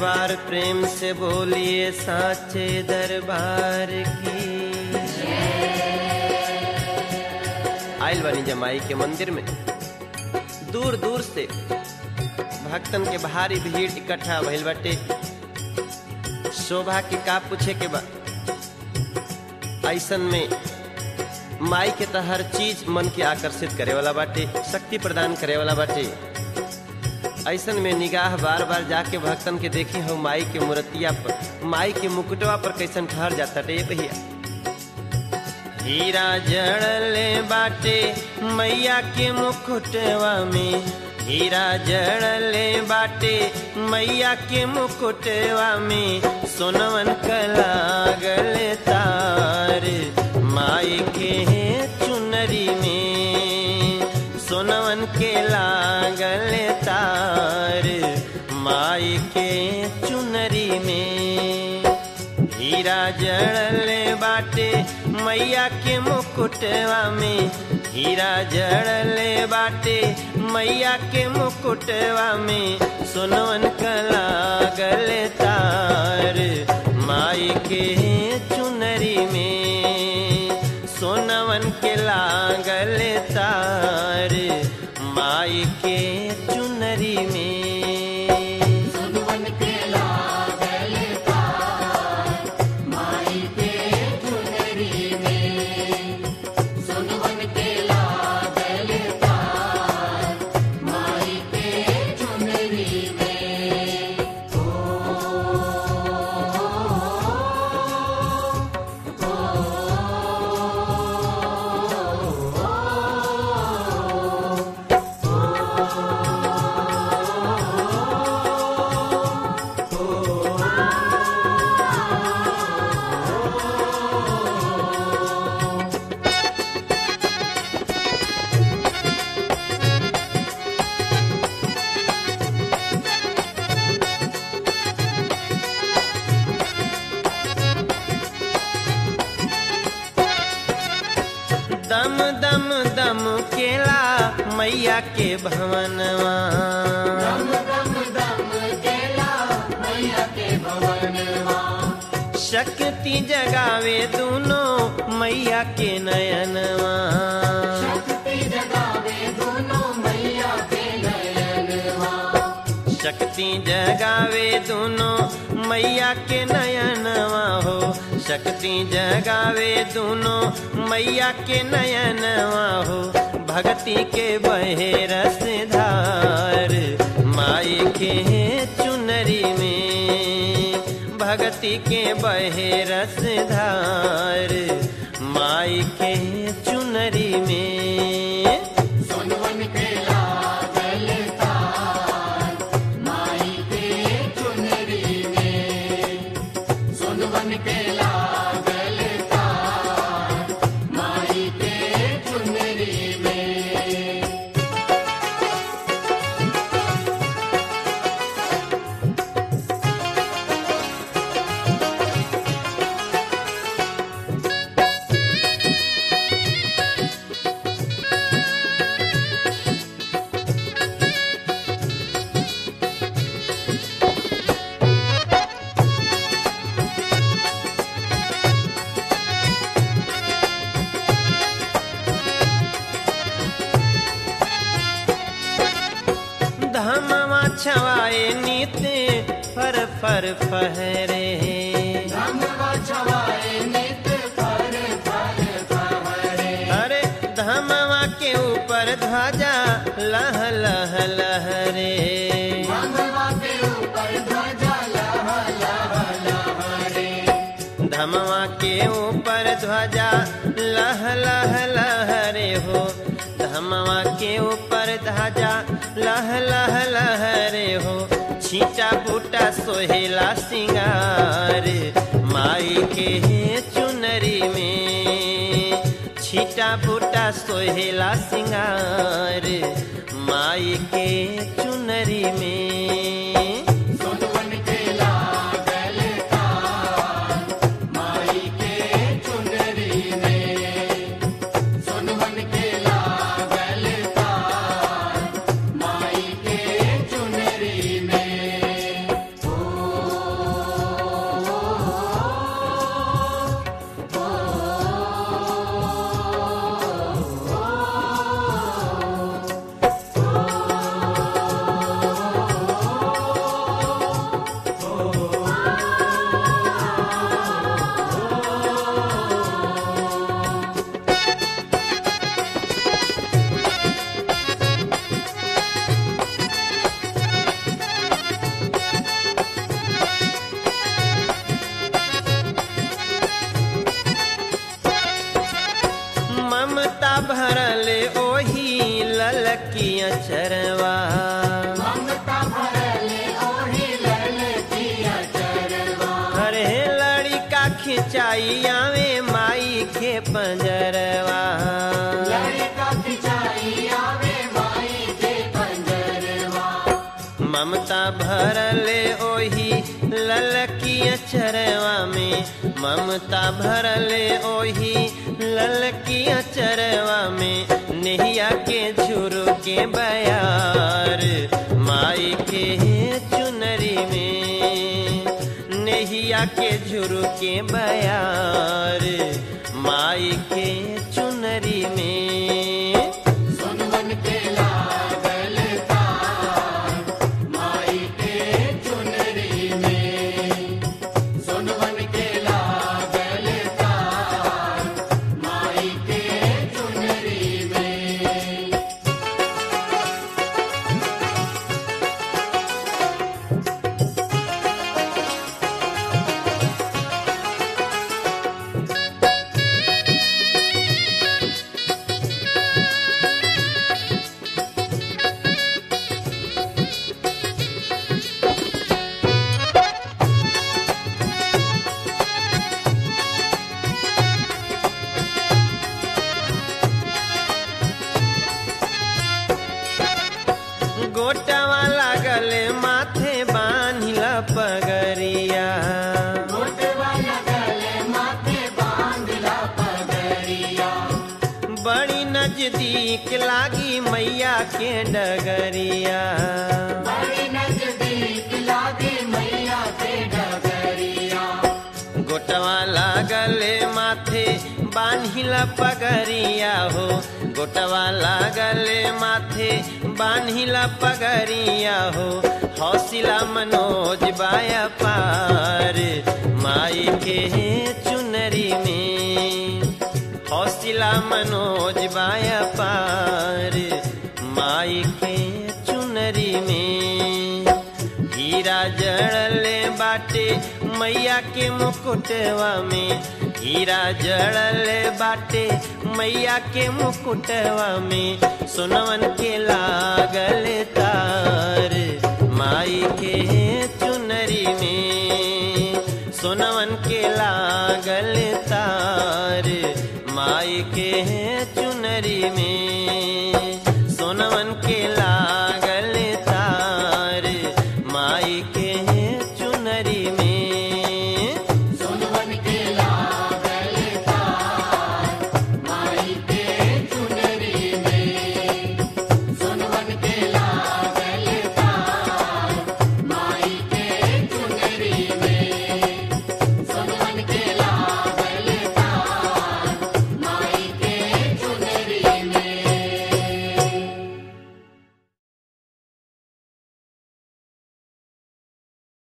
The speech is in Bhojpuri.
बार प्रेम से बोलिए साचे दरबार की आयल बानी जमाई के मंदिर में दूर दूर से भक्तन के भारी भीड़ इकट्ठा भइल बाटे शोभा के का पूछे के बा ऐसन में माई के तो हर चीज मन के आकर्षित करे वाला बाटे शक्ति प्रदान करे वाला बाटे ऐसन में निगाह बार बार जाके भक्तन के देखी हो माई के मूर्तिया पर माई के मुकुटवा पर कैसन ठहर जाता टे भैया हीरा जड़ले बाटे मैया के मुकुटवा में हीरा जड़ले बाटे मैया के मुकुटवा में सोनवन कलागल तार माई के चुनरी में सोनवन के लागल तार माई के चुनरी में हीरा जड़ले बाटे मैया के मुकुटवा में हीरा जड़ले बाटे मैया के मुकुटवा में सोनवन कला गले तार माई के चुनरी में सोनवन के लागल तार माई के चुनरी में सुनवन के लागल तार माई के चुनरी में सुनवन के लागल तार माई के चुनरी में दम दम दम केला मैया के भवनवा दम दम दम केला मैया के भवनवा शक्ति जगावे दोनों मैया के नयनवा शक्ति जगावे दोनों मैया के नयनवा शक्ति जगावे दोनों मैया के नयनवा हो शक्ति जगावे दोनों मैया के नयनवा हो भक्ति के बहे रस धार माई के चुनरी में भक्ति के बहे रस धार माई के चुनरी में सुनवन के लागल तार माई के चुनरी में सुनवन के लागल तार माई के चुनरी में धमवा छवाए नीते फर फर फहरे धमवा छवाए नित फर फर फहरे अरे धमवा के ऊपर ध्वजा लह लह लहरे धमवा के ऊपर ध्वजा लह लह लहरे धमवा के ऊपर ध्वजा लह लह लहरे हो धमवा के ऊपर ध्वजा लह लह लहरे हो छीटा बूटा सोहेला सिंगार माई के चुनरी में छीटा बूटा सोहेला सिंगार माई के चुनरी में सुनवन के लागल तार माई के चुनरी में सुनवन के लागल तार माई के चुनरी में ओ ललकी अचरवा ममता भरले ओही ललकी अचरवा अरे लड़का खिंचाई आवे माई के पंजरवा लड़का खिंचाई आवे माई के पंजरवा ममता भरले ओही ललकी अचरवा में ममता भरले ओही ललकी अचरवा में नेहिया के झुरु के बयार माई के चुनरी में नेहिया के झुरु के बयार माई के चुनरी में सुनवन के लागल तार माई के चुनरी में सुनवन के लागल तार माई के चुनरी में गोटवा लागल माथे बान्हिल पगरिया मोटवा लगल माथे बांधला पगरिया बड़ी नजदीक लागी मैया के डगरिया बड़ी नजदीक लागे मैया के डगरिया गोटवा लागल माथे बान्हिल पगरिया हो गोटवा लागल माथे बान्हिल पगरिया हो हौसला मनोज बाया पार माई के चुनरी में हौसला मनोज बाया पार माई के चुनरी में हीरा जड़ले बाटे मैया के मुकुटवा में हीरा जड़ले बाटे मैया के मुकुटवा में सोनवन के लाल